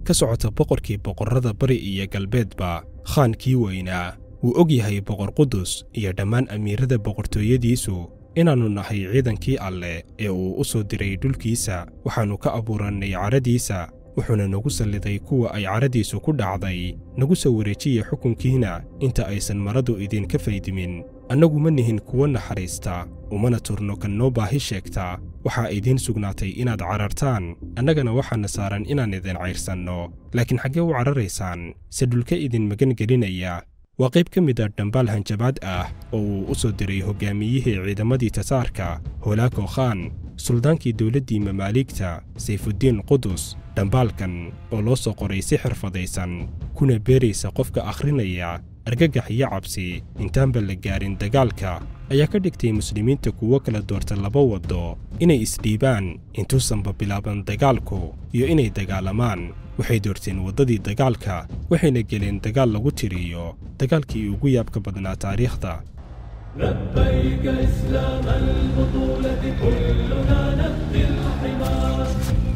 ka socota boqorkii boqorrada bari iyo galbeedba khaankii weynaa wuu og yahay boqor qudus iyo dhammaan amiirada boqortooyadiisu inaannu nahay ciidankii alleh ee uu u soo diray dhulkiisa waxaannu ka abuurannay caradiisa wuxuuna nagu salliday kuwa ay caradiisu ku dhacday nagu soo wareejiya xukunkiina inta aysan maradu idinka faydimin annagu ma nihin kuwa naxariista umana turno kan noo baahi sheegta waxaa idiin sugnaatay inaad carartaan annagana waxaana saaran inaan idin cayrsanno laakiin xaggee u cararaysaan se dhulka idin magan gelinaya waa qayb ka mid a dhambaal hanjabaad ah oo uu u soo diray hoggaamiyihii ciidamadii tataarka holaako khaan suldaankii dowladdii mamaaligta sayfuddiin qudus dhambaalkan oo loo soo qoray si xirfadaysan kuna beeraysa qofka akhrinaya argagax iyo cabsi intaanba la gaarin dagaalka ayaa ka dhigtay muslimiinta kuwo kala doorta laba waddo inay isdhiibaan intuusanba bilaaban dagaalku iyo inay dagaalamaan waxay doorteen waddadii dagaalka waxayna geleen dagaal lagu tiriyo dagaalkii ugu yaabka badnaa taariikhda لبيك إسلام البطولة كلنا نفدي الحمار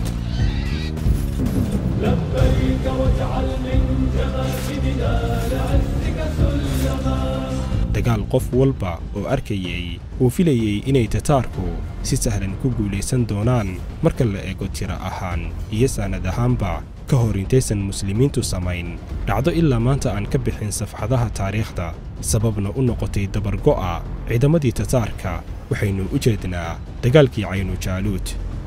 لبيك واجعل من جماجمنا لعزك سلما dagaal qof walba oo arkayey uu filayey inay tataarku si sahlan ku guulaysan doonaan marka la eego tiro ahaan iyo saanad ahaanba ka hor intaysan muslimiintu samayn dhacdo ilaa maanta aan ka bixin safxadaha taariikhda sababna u noqotay dabargo'a ciidamadii tataarka waxaynu u jeednaa dagaalkii caynu jaaluud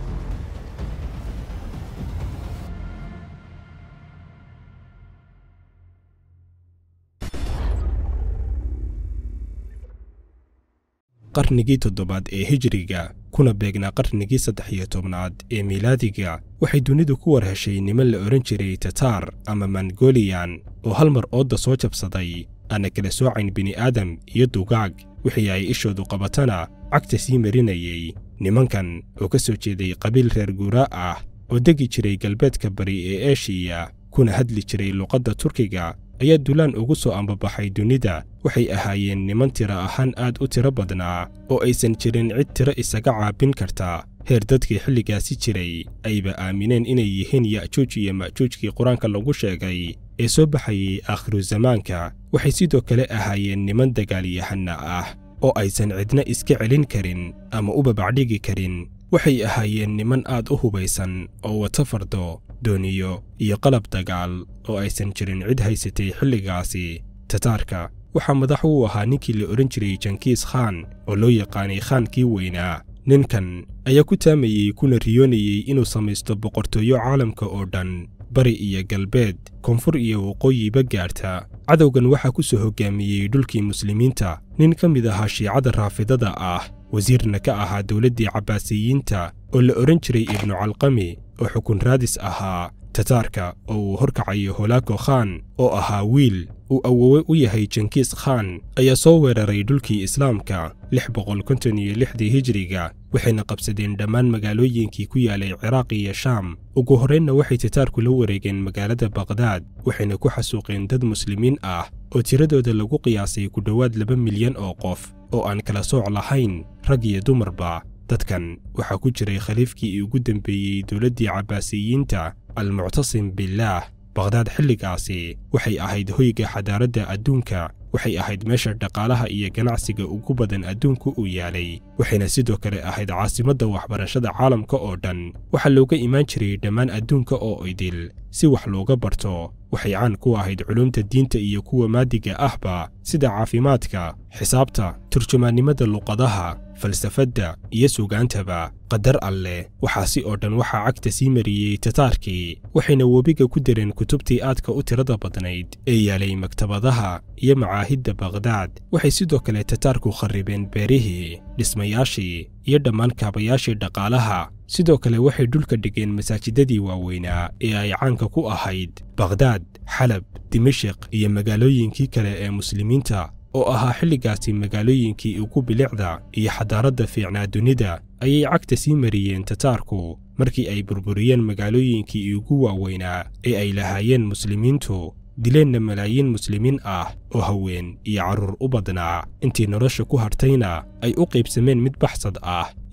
qarnigii toddobaad ee hijriga kuna beegnaa qarnigii saddex iyo tobnaad ee miilaadiga waxay dunidu ku war heshay niman la odhan jiray tataar ama mongoliyan oo hal mar oodda soo jabsaday aana kala soocayn bini'aadam iyo dugaag wixii ay ishoodu qabatana cagta sii marinayey nimankan oo ka soo jeeday qabiil reer guuraa ah oo degi jiray galbeedka bari ee eshiya kuna hadli jiray luqadda turkiga ayaa dulaan ugu soo ambabaxay dunida waxay ahaayeen niman tiro ahaan aad u tiro badnaa oo aysan jirin cid tiro isaga caabin karta heer dadkii xilligaasi jiray ayba aamineen inay yihiin ya'juuj iyo ma'juujkii qur-aanka lagu sheegay ee soo baxayey aakhiru zamaanka waxay sidoo kale ahaayeen niman dagaalyahanna ah oo aysan cidna iska celin karin ama u babacdhigi karin waxay ahaayeen niman aad u hubaysan oo wata fardo dooniyo iyo qalab dagaal oo aysan jirin cid haysatay xilligaasi tataarka waxaa madax u ahaa ninkii la odhan jiray jankiis khaan oo loo yaqaanay khaankii weynaa ninkan ayaa ku taamayey kuna riyoonayey inuu samaysto boqortooyo caalamka oo dhan bari iyo galbeed koonfur iyo waqooyiba gaarta cadowgan waxaa ku soo hoggaamiyey dhulkii muslimiinta nin ka mid ahaa shiicada raafidada ah wasiirna ka ahaa dowladdii cabbaasiyiinta oo la odhan jiray ibnu calqami oo xukun raadis ahaa tataarka oo uu horkacayo holaako khaan oo ahaa wiil uu awowe u yahay jankiis khaan ayaa soo weeraray dhulkii islaamka lix boqol konton iyo lixdii hijriga waxayna qabsadeen dhammaan magaalooyinkii ku yaalay ciraaq iyo shaam ugu horraynna waxay tataarku la wareegeen magaalada baqhdaad waxayna ku xasuuqeen dad muslimiin ah oo tiradooda lagu qiyaasay ku dhowaad laba milyan oo qof oo aan kala sooc lahayn rag iyo dumarba dadkan waxaa ku jiray khaliifkii ugu dembeeyey dowladdii cabbaasiyiinta almuctasim billaah baqhdaad xilligaasi waxay ahayd hoyga xadaaradda adduunka waxay ahayd meesha dhaqaalaha iyo ganacsiga ugu badan adduunku uu yaalay waxayna sidoo kale ahayd caasimadda waxbarashada caalamka oo dhan waxaa looga imaan jiray dhammaan adduunka oo idil si wax looga barto waxay caan ku ahayd culumta diinta iyo kuwa maadiga ahba sida caafimaadka xisaabta turjumaannimada luqadaha falsafadda iyo sugaantaba qadar alleh waxaasi oo dhan waxaa cagta sii mariyey tataarkii waxayna webiga ku dareen kutubtii aadka u tirada badnayd ee yaalay maktabadaha iyo macaahidda baqhdaad waxay sidoo kale tataarku kharribeen beerihii dhismayaashii iyo dhammaan kaabayaashii dhaqaalaha sidoo kale waxay dhulka dhigeen masaajidadii waaweynaa ee ay caanka ku ahayd baqhdaad xalab dimashiq iyo magaalooyinkii kale ee muslimiinta oo ahaa xilligaasi magaalooyinkii ugu bilicda iyo xadaaradda fiicnaa dunida ayay cagta sii mariyeen tataarku markii ay burburiyeen magaalooyinkii ugu waaweynaa ee ay lahaayeen muslimiintu dileenna malaayiin muslimiin ah oo haween iyo carruur u badnaa intii nolosha ku hartayna ay u qaybsameen mid baxsad ah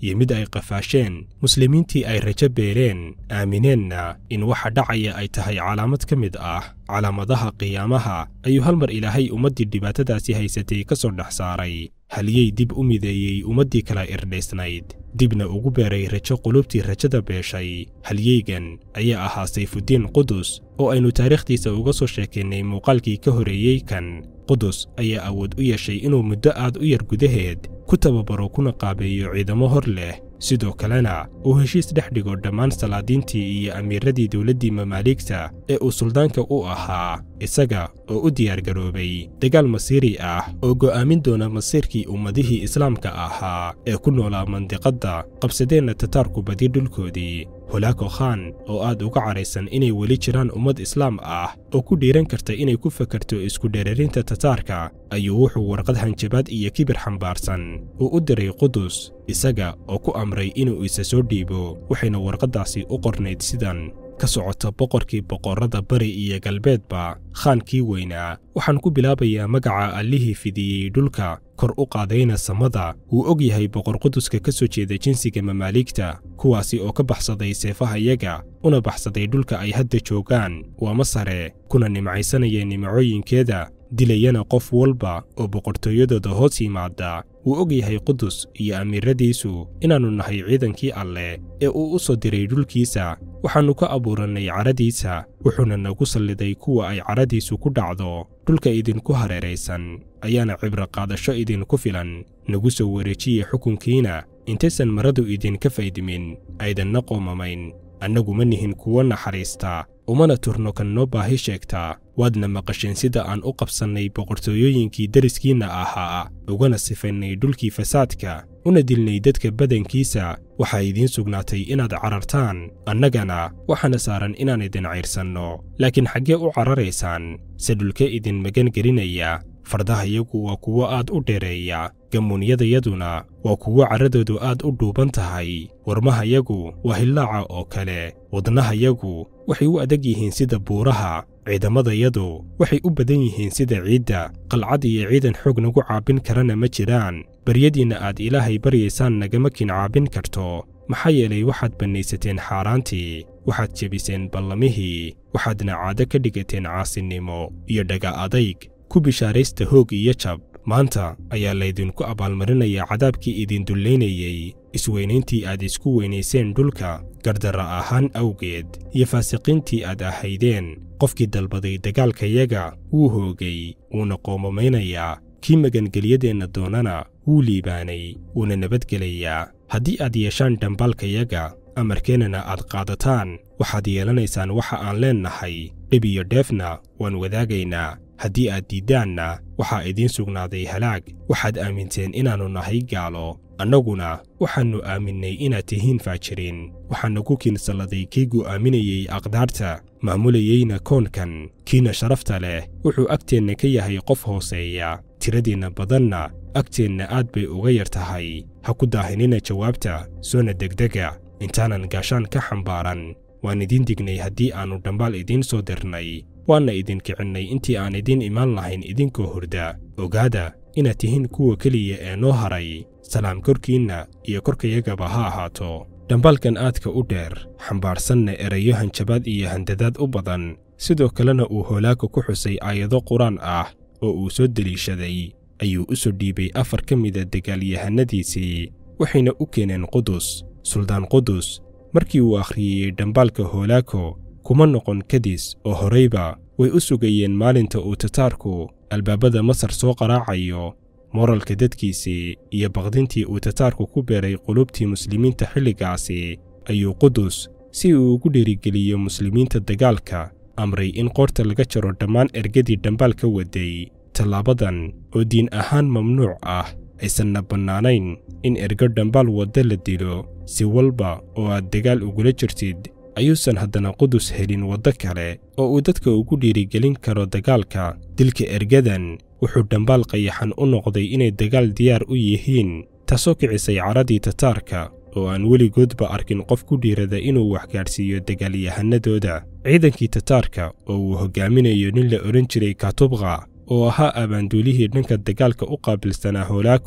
iyo mid ay qafaasheen muslimiintii ay rajo beeleen aamineenna in waxa dhacaya ay tahay calaamad ka mid ah calaamadaha qiyaamaha ayuu hal mar ilaahay ummaddii dhibaatadaasi haysatay ka soo dhex saaray haliyey dib u mideeyey ummaddii kala irdhaysnayd dibna ugu beeray rajo qulubtii rajada beeshay halyeygan ayaa ahaa sayfuddiin qudus oo aynu taariikhdiisa uga soo sheekaynay muuqaalkii ka horeeyey kan qudus ayaa awood u yeeshay inuu muddo aad u yar gudaheed ku tababaro kuna qaabeeyo ciidamo hor leh sidoo kalena uu heshiis dhex dhigo dhammaan salaadiintii iyo amiiradii dowladdii mamaaligta ee uu suldaanka u ahaa isaga oo u diyaargaroobay dagaal masiiri ah oo go'aamin doona masiirkii ummadihii islaamka ahaa ee ku noolaa mandiqadda qabsadeenna tataarku badi dhulkoodii holaako khan oo aad uga caraysan inay weli jiraan ummad islaam ah oo ku dhiiran karta inay ku fakarto isku dheerarinta tataarka ayuu wuxuu warqad hanjabaad iyo kibir xambaarsan uu u diray qudus isaga oo ku amray inuu isa soo dhiibo waxayna warqaddaasi u qornayd sidan ka socota boqorkii boqorrada bari iyo galbeedba khaankii weynaa waxaan ku bilaabayaa magaca allihii fidiyey dhulka kor u qaadayna samada wuu og yahay boqor quduska ka soo jeeda jinsiga mamaaligta kuwaasi oo ka baxsaday seefahayaga una baxsaday dhulka ay hadda joogaan waa masare kuna nimcaysanaya nimcooyinkeeda dilayana qof walba oo boqortooyadooda hoos yimaada wuu og yahay qudus iyo amiiradiisu inaannu nahay ciidankii alleh ee uu u soo diray dhulkiisa waxaannu ka abuurannay cadhadiisa wuxuuna nagu salliday kuwa ay cadhadiisu ku dhacdo dhulka idinku hareeraysan ayaana cibro qaadasho idinku filan nagu soo wareejiya xukunkiina intaysan maradu idinka faydimin aydanna qoomamayn annagu ma nihin kuwo naxariista umana turno kan noo baahi sheegtaa waadna maqasheen sida aan u qabsannay boqortooyooyinkii deriskiinna ahaa ugana sifaynay dhulkii fasaadka una dilnay dadka badankiisa waxaa idiin sugnaatay inaad carartaan annagana waxaana saaran inaan idin cayrsanno laakiin xaggee u cararaysaan se dhulke idin magan gelinaya fardahayagu waa kuwo aad u dheereeya gammuunyadayaduna waa kuwo carradoodu aad u dhuuban tahay warmahayagu waa hillaaca oo kale wadnahayagu waxay u adag yihiin sida buuraha ciidamadayadu waxay u badan yihiin sida ciidda qalcad iyo ciidan xoog nagu caabin karana ma jiraan baryadiinna aad ilaahay baryaysaan nagama kin caabin karto maxaa yeelay waxaad bannaysateen xaaraantii waxaad jebiseen ballamihii waxaadna caado ka dhigateen caasinimo iyo dhaga adayg ku bishaaraysta hoog iyo jab maanta ayaa laydinku abaalmarinayaa cadaabkii idin dullaynayey isweynayntii aad isku weynayseen dhulka gardarra ahaan awgeed iyo faasiqiintii aad ahaydeen qofkii dalbaday dagaalkayaga wuu hoogay wuuna qoomamaynayaa kii magangelyadeenna doonana wuu liibaanay wuuna nabadgelayaa haddii aad yeeshaan dhambaalkayaga amarkeennana aad qaadataan waxaad yeelanaysaan waxa aan leennahay dhib iyo dheefna waan wadaagaynaa haddii aad diiddaanna waxaa idiin sugnaaday halaag waxaad aaminteen inaannu nahay gaalo annaguna waxaannu aaminnay inaad tihiin faajiriin waxaana ku kiinsalladay kii go'aaminayey aqdaarta maamulayeyna koonkan kiina sharafta leh wuxuu agteenna ka yahay qof hooseeya tiradiinna badanna agteenna aad bay uga yar tahay ha ku daahinina jawaabta soona degdega intaanan gaashaan ka xambaaran waan idiin dignay haddii aannu dhambaal idiin soo dirnay waanna idin kicinnay intii aan idiin imaan lahayn idinkoo hurda ogaada inaad tihiin kuwa keliya ee noo haray salaam korkiinna iyo korkayagaba ha ahaato dhambaalkan aadka u dheer xambaarsanna erayo hanjabaad iyo handadaad u badan sidoo kalena uu hoolaaka ku xusay aayado qur-aan ah oo uu soo deliishaday ayuu u soo dhiibay afar ka mida dagaalyahanadiisii waxayna u keeneen qudus suldaan qudus markii uu akhriyey dhambaalka hoolaako kuma noqon kadis oo horayba way u sugayeen maalinta uu tataarku albaabada masar soo qaraacayo moralka dadkiisii iyo baqdintii uu tataarku ku beeray qulubtii muslimiinta xilligaasi ayuu qudus si uu ugu dhiirigeliyo muslimiinta dagaalka amray in qoorta laga jaro dhammaan ergadii dhambaal ka waday tallaabadan oo diin ahaan mamnuuc ah aysanna bannaanayn in ergo dhambaal wadda la dilo si walba oo aad dagaal ugula jirtid ayuusan haddana qudus helin waddo kale oo uu dadka ugu dhiirigelin karo dagaalka dilka ergadan wuxuu dhambaal qayaxan u noqday inay dagaal diyaar u yihiin taasoo kicisay caradii tataarka oo aan weligoodba arkin qof ku dhiirada inuu waxgaadhsiiyo dagaalyahanadooda ciidankii tataarka oo uu hoggaaminayo nin la odhan jiray katubqa oo ahaa abaanduulihii dhanka dagaalka u qaabilsanaa hoolaako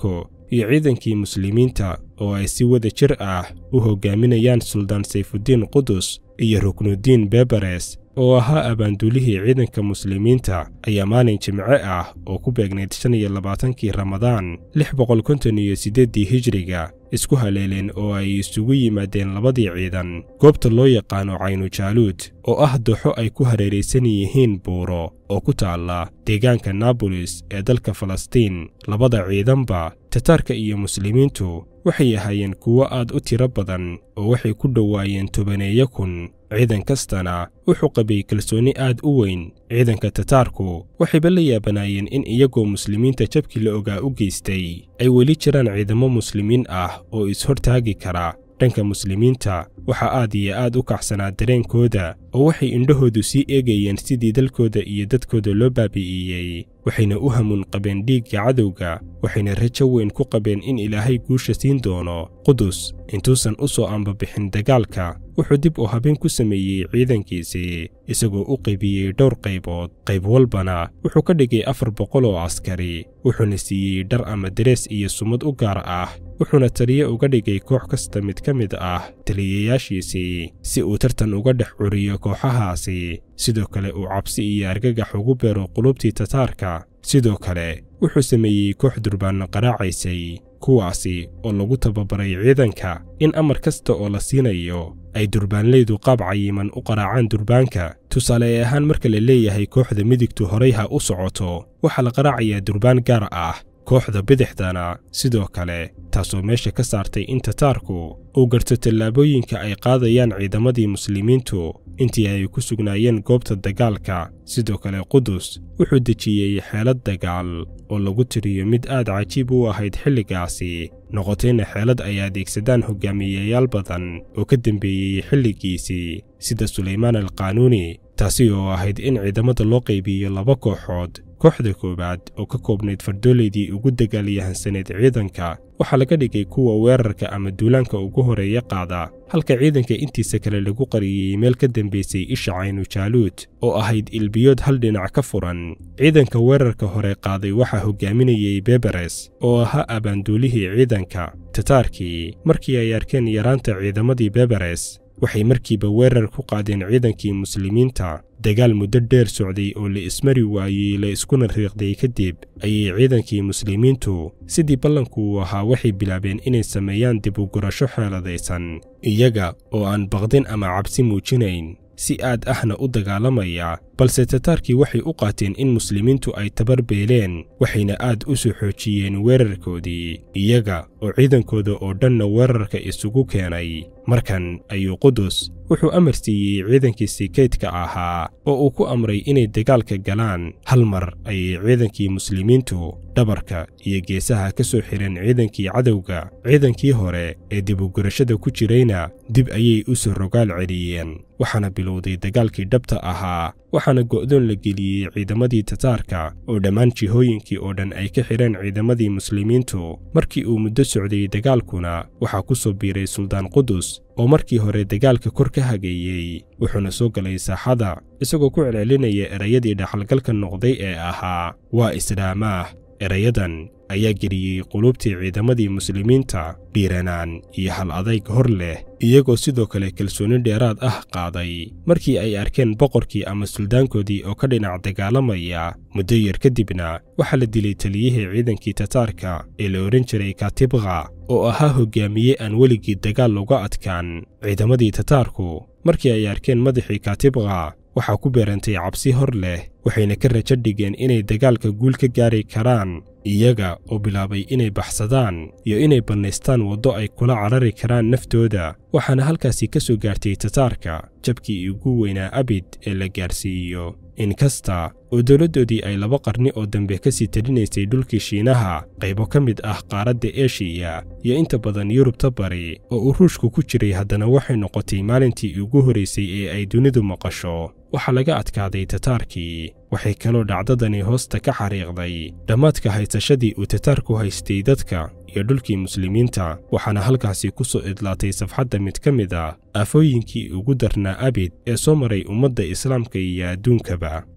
iyo ciidankii muslimiinta oo ay si wada jir ah u hoggaaminayaan suldaan sayfuddiin qudus iyo ruknuddiin beberes oo ahaa abaanduulihii ciidanka muslimiinta ayaa maalin jimce ah oo ku beegnayd shan iyo labaatankii ramadaan lix boqol konton iyo siddeeddii hijriga isku haleeleen oo ay isugu yimaadeen labadii ciidan goobta loo yaqaano caynujaaluud oo ah dooxo ay ku hareeraysan yihiin buuro oo ku taalla deegaanka naabolis ee dalka falastiin labada ciidanba tataarka iyo muslimiintu waxay ahaayeen kuwo aad u tiro badan oo waxay ku dhowaayeen tobaneeyo kun ciidan kastana wuxuu qabay kalsoonni aad u weyn ciidanka tataarku waxayba la yaabanaayeen in iyagoo muslimiinta jabkii la ogaa u geystay ay weli jiraan ciidamo muslimiin ah oo is-hortaagi kara dhanka muslimiinta waxaa aad iyo aad u kacsanaa dareenkooda oo waxay indhahoodu sii eegayeen sidii dalkooda iyo dadkooda loo baabi'iyey waxayna u hamuun qabeen dhiigga cadowga waxayna rajo weyn ku qabeen in ilaahay guusha siin doono qudus intuusan u soo ambabixin dagaalka wuxuu dib u habeen ku sameeyey ciidankiisii isagoo u qaybiyey dhowr qaybood qayb walbana wuxuu ka dhigay afar boqol oo askari wuxuuna siiyey dhar ama darees iyo sumad u gaar ah wuxuuna taliye uga dhigay koox kasta mid ka mid ah taliyayaashiisii si uu tartan uga dhex curiyo kooxahaasi sidoo kale uu cabsi iyo argagax ugu beero qulubtii tataarka sidoo kale wuxuu sameeyey koox durbaanno qaraacaysay kuwaasi oo lagu tababaray ciidanka in amar kasta oo la siinayo ay durbaanleydu qaab cayiman u qaraacaan durbaanka tusaale ahaan marka la leeyahay kooxda midigtu horay ha u socoto waxaa la qaraacayaa durbaan gaar ah kooxda bidixdana sidoo kale taasoo meesha ka saartay in tataarku uu garto tallaabooyinka ay qaadayaan ciidamadii muslimiintu intii ay ku sugnaayeen goobta dagaalka sidoo kale qudus wuxuu dejiyey xeelad dagaal oo lagu tiriyo mid aad cajiib u ahayd xilligaasi noqotayna xeelad ay adeegsadaan hogaamiyeyaal badan oo ka dembeeyey xilligiisii sida sulaymaan alqaanuuni taasi oo ahayd in ciidamada loo qaybiyo laba kooxood kooxda koowaad oo ka koobnayd fardooleydii ugu dagaalyahansaneed ciidanka waxaa laga dhigay kuwa weerarka ama duulaanka ugu horeeya qaada halka ciidanka intiisa kale lagu qariyey meel ka dambaysay isha caynujaaluud oo ahayd ilbiyood hal dhinac ka furan ciidanka weerarka hore qaaday waxaa hogaaminayey beberes oo ahaa abaanduulihii ciidanka tataarkii markii ay arkeen yaraanta ciidamadii beberes waxay markiiba weerar ku qaadeen ciidankii muslimiinta dagaal muddo dheer socday oo la ismari waayey la iskuna riiqday kadib ayay ciidankii muslimiintu sidii ballanku ahaa waxay bilaabeen inay sameeyaan dib u gurasho xeeladaysan iyaga oo aan baqdin ama cabsi muujinayn si aad ahna u dagaalamaya balse tataarkii waxay u qaateen in muslimiintu ay tabar beeleen waxayna aad u soo xoojiyeen weerarkoodii iyaga oo ciidankooda oo dhanna weerarka isugu keenay markan ayuu qudus wuxuu amar siiyey ciidankiisii kaydka ahaa oo uu ku amray inay dagaalka galaan hal mar ayay ciidankii muslimiintu dhabarka iyo geesaha ka soo xireen ciidankii cadowga ciidankii hore ee dibugurashada ku jirayna dib ayay u soo rogaal celiyeen waxaana bilowday dagaalkii dhabta ahaa waxaana go'doon la geliyey ciidamadii tataarka oo dhammaan jihooyinkii oo dhan ay ka xidheen ciidamadii muslimiintu markii uu muddo socday dagaalkuna waxaa ku soo biiray suldaan qudus oo markii hore dagaalka kor ka hageeyey wuxuuna soo galay saaxada isagoo ku celcelinaya erayadii dhaxalgalka noqday ee ahaa waa islaamaah erayadan ayaa geliyey qulubtii ciidamadii muslimiinta dhiiranaan iyo hal adayg hor leh iyagoo sidoo kale kalsooni dheeraad ah qaaday markii ay arkeen boqorkii ama suldaankoodii oo ka dhinac dagaalamaya muddo yar kadibna waxaa la dilay taliyihii ciidankii tataarka ee la odhan jiray katibqa oo ahaa hogaamiye aan weligii dagaal looga adkaan ciidamadii tataarku markii ay arkeen madaxii katibqa waxaa ku beerantay cabsi hor leh waxayna ka rajo dhigeen inay dagaalka guul ka gaari karaan iyaga oo bilaabay inay baxsadaan iyo inay bannaystaan waddo ay kula carari karaan naftooda waxaana halkaasi ka soo gaartay tataarka jabkii ugu weynaa abid ee la gaarsiiyo inkasta oo dowladdoodii ay laba qarni oo dambe ka sii talinaysay dhulkii shiinaha qaybo ka mid ah qaaradda eshiya iyo inta badan yurubta bari oo uu ruushku ku jiray haddana waxay noqotay maalintii ugu horraysay ee ay dunidu maqasho waxaa laga adkaaday tataarkii waxay kaloo dhacdadani hoosta ka xariiqday dhammaadka haysashadii uu tataarku haystay dadka iyo dhulkii muslimiinta waxaana halkaasi ku soo idlaatay safxadda mid ka mid ah aafooyinkii ugu darnaa abid ee soo maray ummadda islaamka iyo adduunkaba